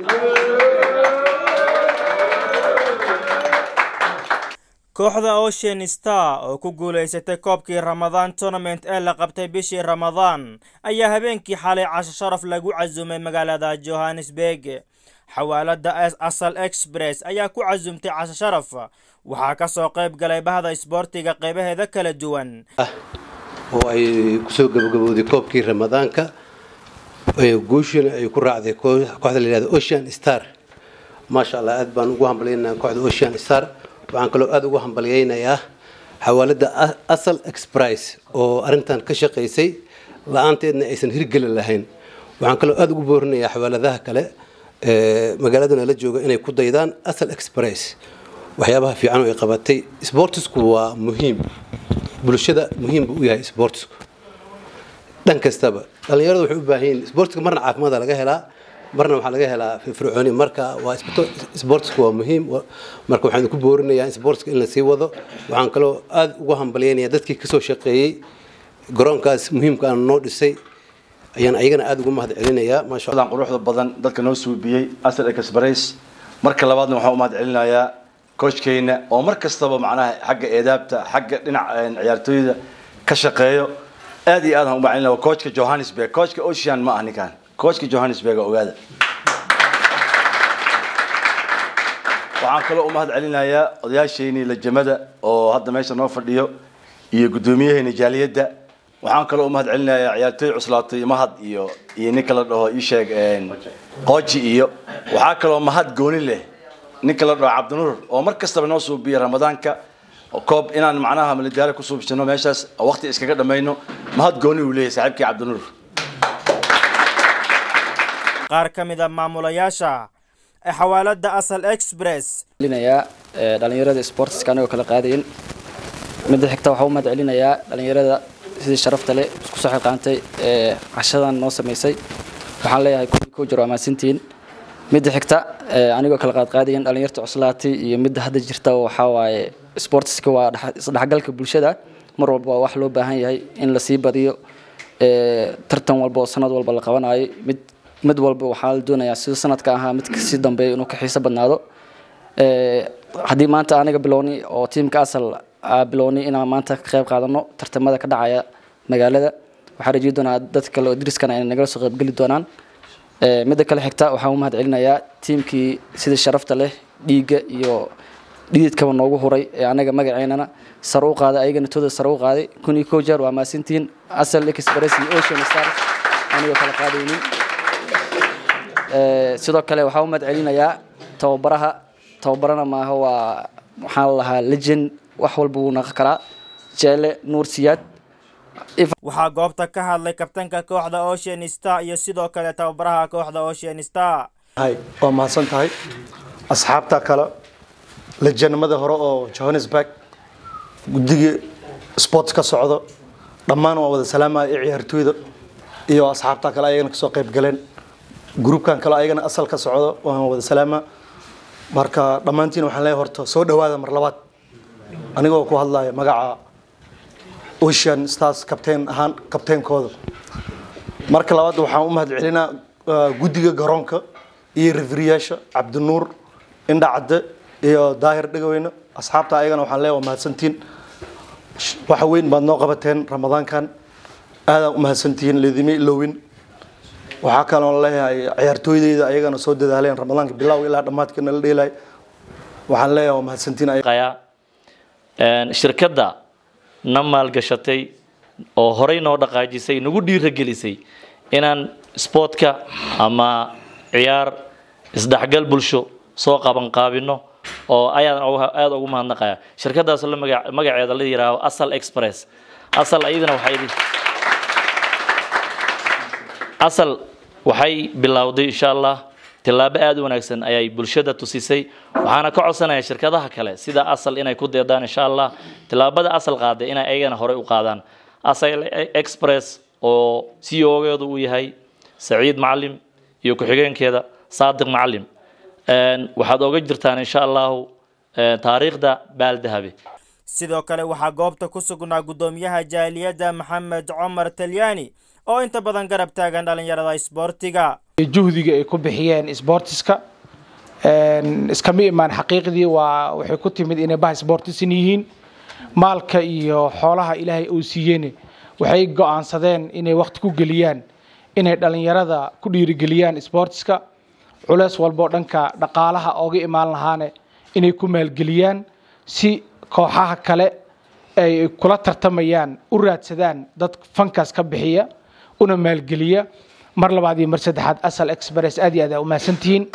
kooxda ocean star oo ku guulaysatay koobkii ramadaan tournament ee la qabtay bishii ramadaan ayaa habeenkii xalay casho sharaf lagu casumay magaalada johannesburg xawaalada asal express ayaa ku casumtay casho sharaf waxaa kasoo qayb galay bahda isboortiga qeybaheeda kala duwan oo ay kusoo gabagabowday koobkii ramadaanka guushina ay ku raacday kooxda la yihahdo ocean star maasha allah aad baan ugu hambalyaynaa kooxda ocean star waxaan kaloo aada ugu hambalyaynayaa xawaalada asal exprice oo arrintan ka shaqaysay la-aanteedna aysan hirgeli lahayn waxaan kaloo aada ugu boorinayaa xawaaladaha kale magaaladana la jooga inay ku daydaan asal exprice waxyaabaha fiican oo ay qabatay sportisku waa muhiim bulshada muhiim buu u yahay sportisku dhan kastaba dhallinyaradu waxay u baahan yihin sportiska marna caafimaada laga helaa marna waxaa laga helaa firfircooni marka waa sportsku waa muhiim marka waxaan ku boorinayaa in sportska in la sii wado waxaan kaloo aada ugu hambalyaynayaa dadkii kasoo shaqeeyey garoonkaas muhiimkaana noo dhisay ayaan ayagana aada ugu mahad celinayaa maasha dan quruxda badan dadka noo suubiyey asal express marka labaadna waxaan u mahad celinayaa coachkeyna oo mar kastaba macnaha xagga eedaabta xagga dhinaca ciyaartooyda ka shaqeeyo aad iyo aad aan u mahad celinaya coachka johannesburg coachka ocean ma ah ninkan coachka johannesburg ogaada waxaan kaloo u mahad celinayaa odayaasheenii lajamada oo hadda meesha noo fadhiyo iyo guddoomiyaheena jaaliyadda waxaan kaloo u mahad celinayaa ciyaartooy cuslaatay mahad iyo iyo ninka la dhaho isheeg qooji iyo waxaa kaloo mahad gooni leh ninka la dhaho cabdinuur oo mar kastaba noo suubiya ramadaanka koob inaan macnaha maladaalo ku suubsano meeshaas waqti iskaga dhamayno mahad gooni uu leeyahay saaxiibkii cabdinuur qaar ka mid a maamulayaasha xawaalada asal express celinayaa dhalinyarada sportiska anigoo kala qaadayin midda xigta waxaa u mahad celinayaa dhalinyarada sidii sharafta leh isku soo xilqaantay ee cashadan noo samaysay waxaan leeyahay kulli ku jiro amaasintiin midda xigta anigoo kala qaadqaadayin dhalinyarta cuslaatay iyo midda hadda jirta waxaa waaye sportiska waa isdhexgalka bulshada mar walba waa wax loo baahan yahay in lasii badiyo tartan walba oo sanad walba la qabanayo mid mid walba waxaa la doonayaa sida sanadka ahaa mid kasii dambeeya inuu ka xiiso badnaado haddii maanta aniga bilowni oo tiimka asal bilowni inaan maanta ka qayb qaadano tartamada ka dhacaya magaalada waxaa rajeyi doonaa dad kale oo dariskana ay nagala soo qaybgeli doonaan midda kale xigta waxaan u mahad celinayaa tiimkii sida sharafta leh dhiigga iyo dhididkaba noogu huray ee anaga magaceynana sare u qaaday ayagana tooda sare u qaaday kun iyo kow jeer waa maasintiin asal express iyo ocean stars anigoo kala qaadaynin sidoo kale waxaa u mahad celinayaa tababaraha tababarana maaha waa waxaan lahaa legend wax walba wuu naqon karaa jeele nuur siyaad waxaa goobta ka hadlay kabtanka kooxda ocean star iyo sidoo kale tababaraha kooxda ocean star hay waa mahadsan tahay asxaabta kale lejanimada hore oo johannesburg guddigii sport ka socdo dhammaan waa wada salaamaya iyo ciyaartooyda iyo asxaabta kale ayagana kasoo qayb galeen gruubkan kale ayagana asal ka socdo waan wada salaama marka dhammaantiin waxaan leeyahay horta soo dhawaada mar labaad anigoo ku hadlaya magaca ocean stars kabteen ahaan kabteenkooda marka labaad waxaan u mahad celinaa guddiga garoonka iyo rifriyaasha cabdinuur indha cadde iyo daahir dhegaweyne asxaabta ayagana waxaan leeyahay waa mahadsantiin waxa weyn baad noo qabateen ramadaankan aadaan u mahadsantihiin leedima ilowin waxaa kaloo leeyahay ciyaartooydeyda ayagana soo dadaaleen ramadaanka bilow ilaa dhammaadka nala dheelay waxaan leeyahay waa mahadsantiin shirkadda na maalgashatay oo horey noo dhaqaajisay nagu dhiiragelisay inaan sportka ama ciyaar isdhexgal bulsho soo qabanqaabino oo ayaan aada ugu mahadnaqaya shirkadaas la magaceeda la yihaaho asal express asal iyadana waxay asal waxay bilowday insha allah tillaabo aada u wanaagsan ayay bulshada tusisay waxaana ka codsanaya shirkadaha kale sida asal inay ku deedaan insha allah tillaabada asal qaaday inay ayagana horey u qaadaan asal express oo c o geedu uu yahay saciid macalim iyo ku-xigeenkeeda saadiq macalim waxaad oga jirtaan insha allahu taariikhda baaldahabe sidoo kale waxaa goobta ku sugnaa guddoomiyaha jaaliyadda maxamed cumar talyaani oo inta badan garab taagan dhallinyarada isboortiga juhdiga ay ku bixiyeen isboortiska iskama imaan xaqiiqdii waa waxay ku timid inay bah isboortisan yihiin maalka iyo xoolaha ilaahay uu siiyeen waxay go'aansadeen inay waqti ku geliyaan inay dhallinyarada ku dhiirigeliyaan isboortiska culeys walboo dhanka dhaqaalaha ooga imaan lahaane inay ku maalgeliyaan si kooxaha kale ay kula tartamayaan u raadsadaan dad fankaas ka bixiya una maalgeliya mar labaad iyo mar saddexaad asal express aad iyo aad aa u mahadsantihiin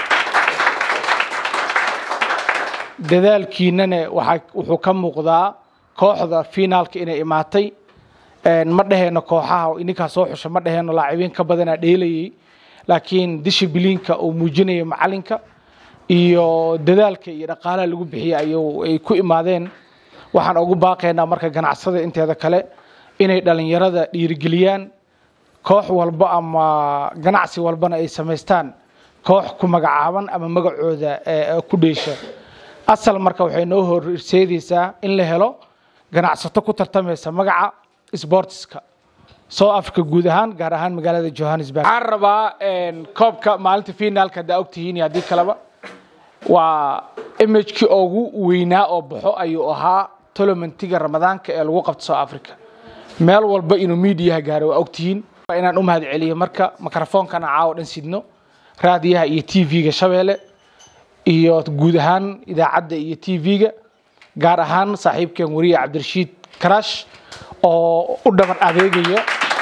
dadaalkiinana waxaa wuxuu ka muuqdaa kooxda finaalka inay imaatay ma dhaheenno kooxaha ininkaa soo xusha ma dhaheenno laacibiin ka badanaa dheelayay laakiin dishibiliinka uu muujinaya macalinka iyo dadaalka iyo dhaqaalaha lagu bixiya ayuu ay ku imaadeen waxaan ugu baaqaynaa marka ganacsada inteeda kale inay dhallinyarada dhiirigeliyaan koox walba ama ganacsi walbana ay samaystaan koox ku magacaaban ama magacooda ku dheesha asal marka waxay noo horseedaysaa in la helo ganacsato ku tartamaysa magaca sportiska south africa guud ahaan gaar ahaan magaalada johannesburg waxaan rabaa koobka maalinta finaalka haddaa ogtihiin iyo haddii kaleba waa imagekii ugu weynaa oo baxo ayuu ahaa tolomentiga ramadaanka ee lagu qabto south africa meel walba inuu miidiyaha gaaro waa ogtihiin inaan u mahad celiyo marka mikrofoonkana caawo dhan sidno raadiyaha iyo t v-ga shabeelle iyo guud ahaan idaacadda iyo t v-ga gaar ahaan saaxiibkeen wariye cabdirashiid karash oo u dhaban adeegaya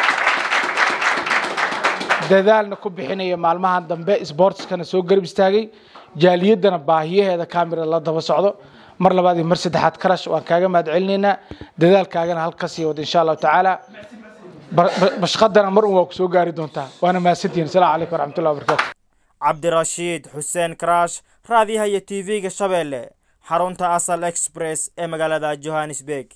dadaalna ku bixinaya maalmahan dambe sboortiskana soo garab istaagay jaaliyaddana baahiyaheeda camera la daba socdo mar labaad iyo mar saddexaad karash waan kaaga mahad celinaynaa dadaalkaagana halkasii wada insha allahu tacaala bashqadana mar un waa ku soo gaari doontaa waana mahadsantihiin asalaamu calaykum waraxmatullahi wabarakatu cabdirashiid xuseen karash raadiyaha iyo t v-ga shabeelle xarunta asal express ee magaalada johannesburg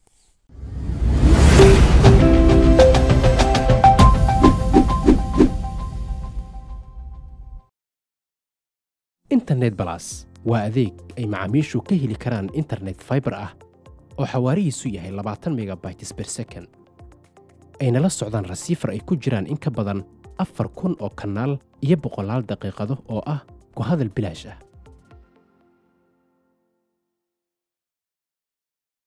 internet balas waa adeeg ay macaamiishu ka heli karaan internet fiber ah oo xawaarihiisu yahay labaatan megabytes per second ayna la socdaan rasiifar ay ku jiraan in ka badan afar kun oo kanaal iyo boqolaal daqiiqado oo ah ku hadal bilaash ah